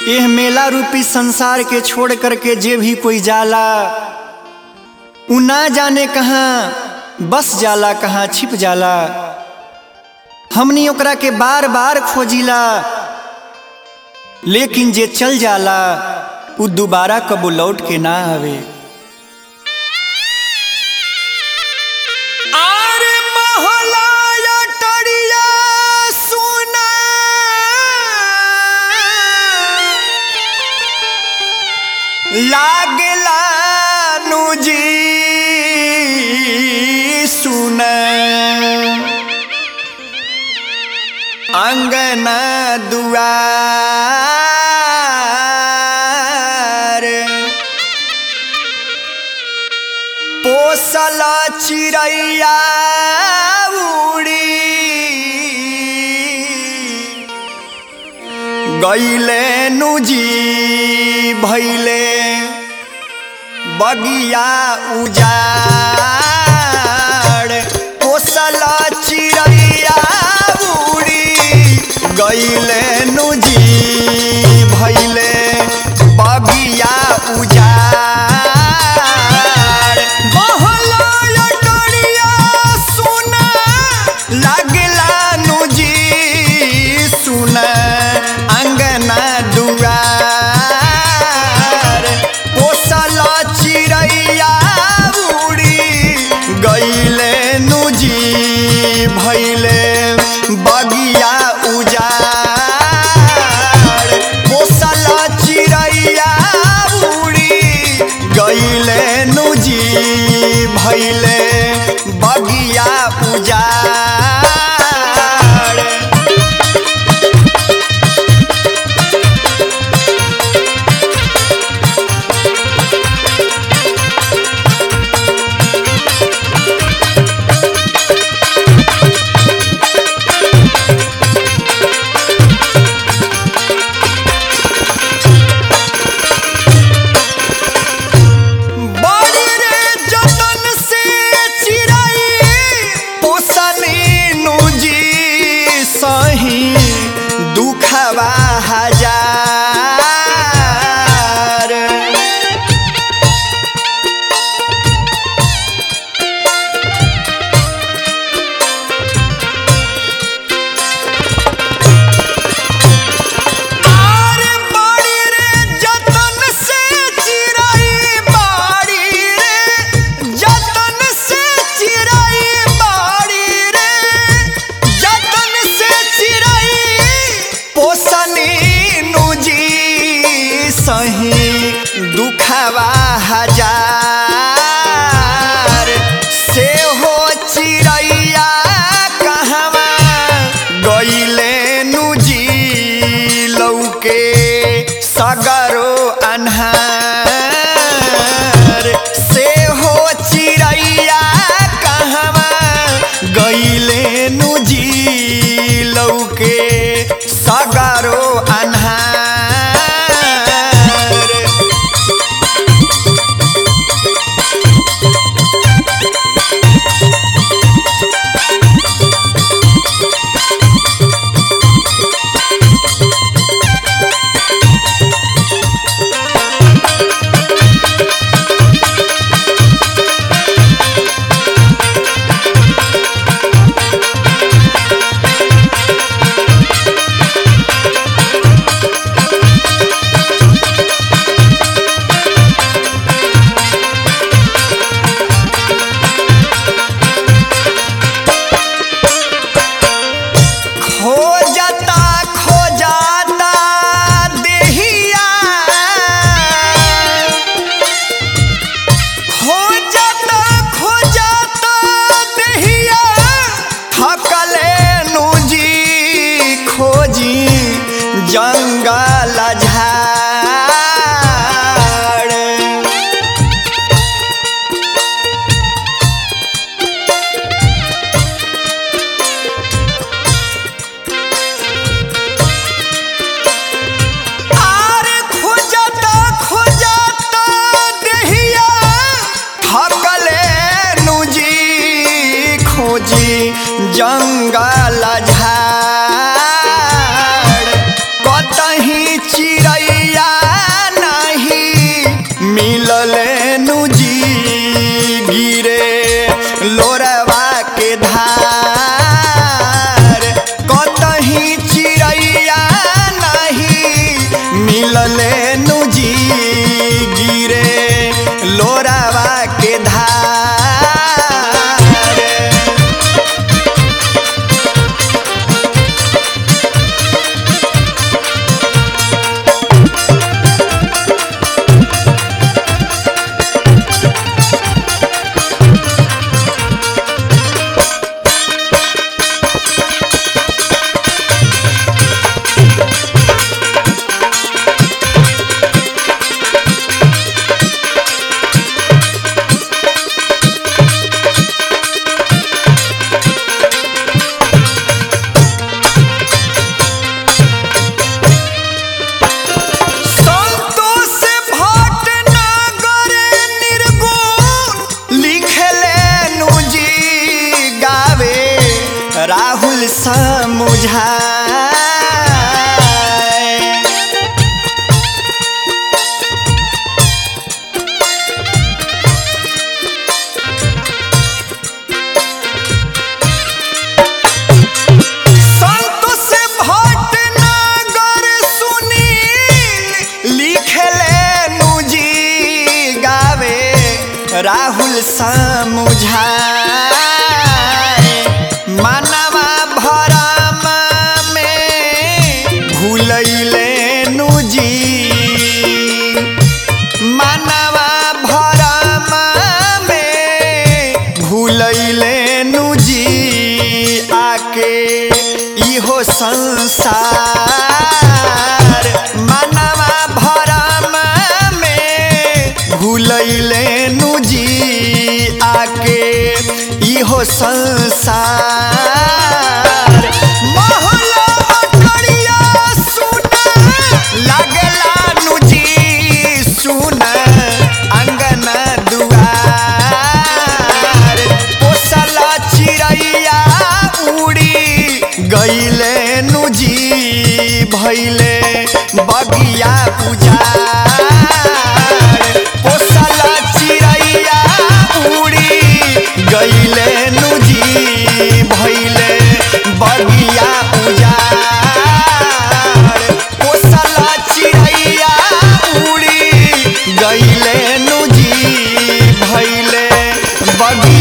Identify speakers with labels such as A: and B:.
A: एह मेला रूपी संसार के छोड़ करके जे भी कोई जाला उ ना जाने कहाँ बस जाला कहाँ छिप जाला हमनी ओकरा के बार बार खोजिला लेकिन जे चल जाला उ दोबारा कबो लौट के ना आवे आरे महलाया टरिया सुना लागला नुजी सुन अंगना दुआर पोसल चिड़ैया उड़ी गईले नुजी भैले बगिया उजाड़ पोसल चिड़ैया उड़ी गईले नुजी भैले बगिया उजाड़ बहला टरिया सुना लागला नुजी सुना अंगना दुआर पोसल चिड़ैया उड़ी गईले नुजी भैले बगिया उजाड़ पोसल चिड़ैया उड़ी गईले नुजी भैले बगिया उजाड़ बड़ी रे जतन से चिड़ै पोसनी नुजी सही दुखवा हजार आरे बाड़ी रे जतन से चिड़ै बाड़ी रे जतन से चिड़ै बाड़ी रे जतन से चिड़ै पोसनी नुजी सही दुखवा हजार से हो चिड़ैया कहवा गईले नुजी लौके सगरो अन्हार से हो चिड़ैया कहवा गईले नुजी लौके सगरो अन्हार खोजता खोजता देहिया खोजता खोजता देहिया थकले नुजी खोजी जंगल झाड़ आरे खोजता खोजता देहिया थकले नुजी खोजी जंगल झाड़ कतही चिड़ै लोरवा के धार कतही चिड़ैया नहीं मिलले नुजी गिरे लोरवा के धार संतोष भटनागर निर्गुण लिखले नुजी गावे राहुल समुझाए संतोष भटनागर सुनील लिखले नुजी गावे राहुल समुझाए मानवा भरम में भूलैले नुजी मानवा भरम में भूलैले नुजी आके इहो संसार मानवा भरम में भूलैले नुजी आके इहो संसार महला अटरिया सुना लागला नुजी सुन अंगन दुआर पोसला चिड़ैया उड़ी गईले नुजी भैले बगिया उजाड़ पोसला चिड़ैया उड़ी गईले नुजी भैले बगिया उजाड़ पोसला चिड़ैया उड़ी गईले नुजी भैले बगिया